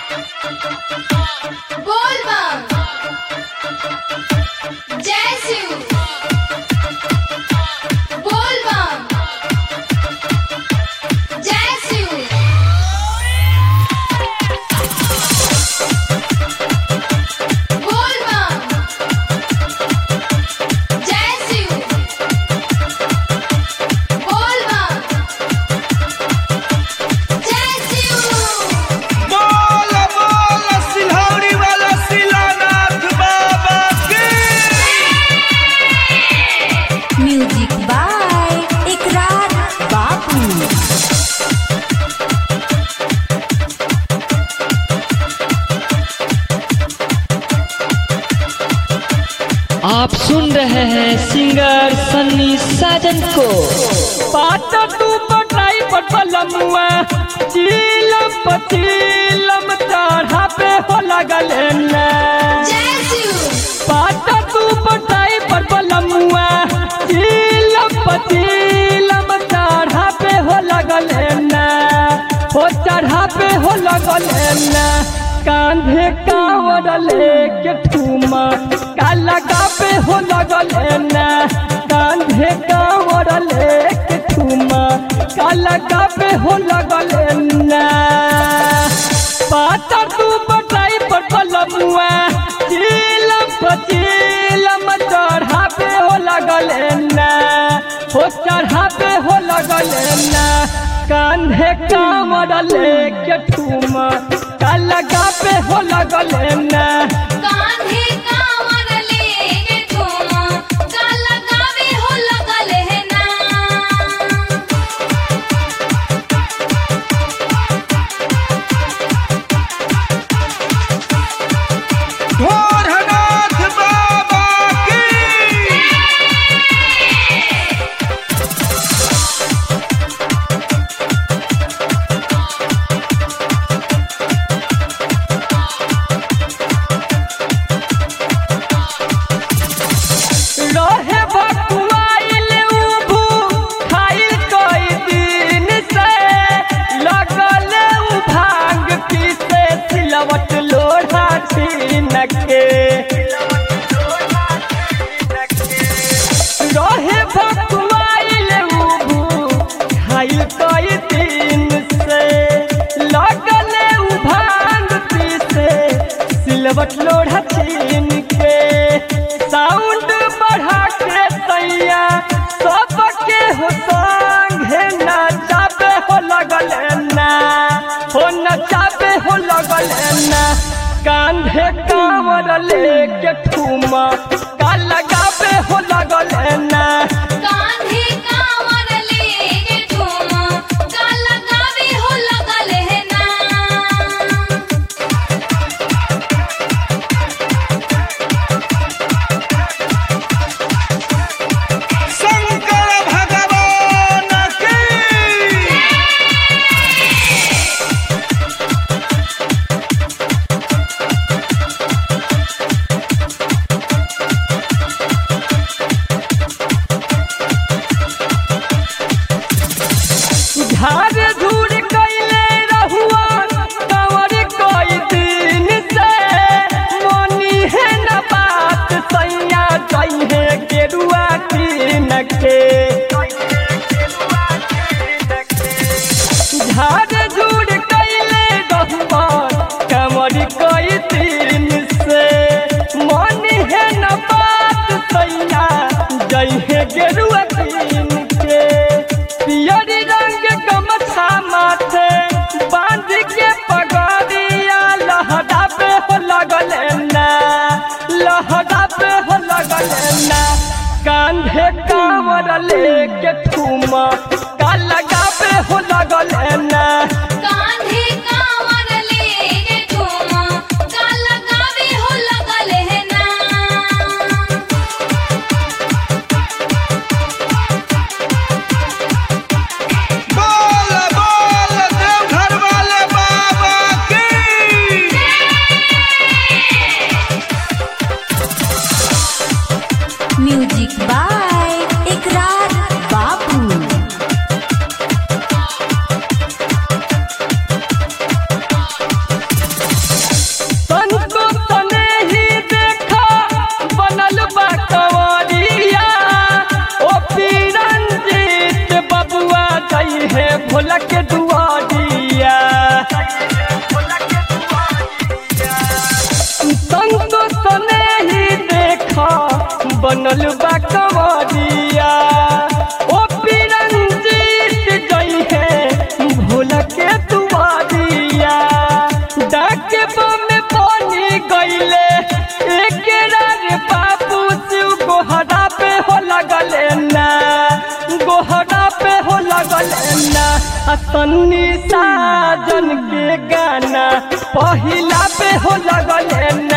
बोल बम जय शिव बोल बम जय शिव बोल बम जय शिव बोल बम जय शिव बोल बोल सिलौरी वाला शिलानाथ बाबा की म्यूजिक बाय इकरार बाबू आप सुन रहे हैं सिंगर सन्नी साजन को पाता तू पटाई पटलमुआ चीलम पचीलम चढ़ा पे हो लगल न जय शिव पाता तू पटाई पटलमुआ चीलम पचीलम चढ़ा पे हो लगल न हो चढ़ा पे हो लगल न कांधे कांवर लेके ठूमा काला पे हो लगल न कांधे कांवर लेके ठूमा काला पे हो लगल न पाता तू बटाई पटलमुआ चीलम पचीलम चढ़ा पे हो लगल न हो चढ़ा पे हो लगल न कांधे कांवर लेके ठूमा काला पे हो लगल न कान्हे कांवर लेके ठूमा काला गावे हो लगल है ना भोरनाथ बाबा की रहे बकुआइल उभू खाइल कई दिन से लगल उ भांग पीसे सिलवट लोढ़ा छीन के रहे बकुआइल उभू खाइल कई दिन से लगल उ भांग पीसे सिलवट लोढ़ा छीन के साउंड बढ़ा के सैया सबके हो संगे नचाबे हो लगल ना हो नचाबे हो लगल ना कांधे कांवर लेके ठूमा का लगाबे हो लगल ना कान्हे कांवर लेके ठूमा काला गावे हो लगल है ना शंकर भगवान की झाड़ झूड़ कैले रहुआ कंवर कई दिन से मोनी है न बात सैया जइहे गेरुआ कीन के झाड़ झूड़ कैले रहुआ कंवर कई दिन से मोनी है न बात सैया जइहे गेरुआ कीन के पियरी रंग गमछा माथे बांध के पगड़िया लहरा पे हो लगल ना लहरा पे हो लगल ना कांधे कांवर लेके ठूमा का लगा पे हो लगल ना कान्हे कांवर लेके ठूमा काला गावे हो लगल है ना बोल बोल देवघर वाले बाबा की म्यूजिक बाय इकरार बाबू बनल बा कंवरिया ओ पिरंजीत जई है भोला के दुआरिया डाके में बनी गईले एक रे बाबू शिव गोहरा पे हो लगले ना गोहरा पे हो लगले ना आ सन्नी साजन के गाना पहिला पे हो लगले ना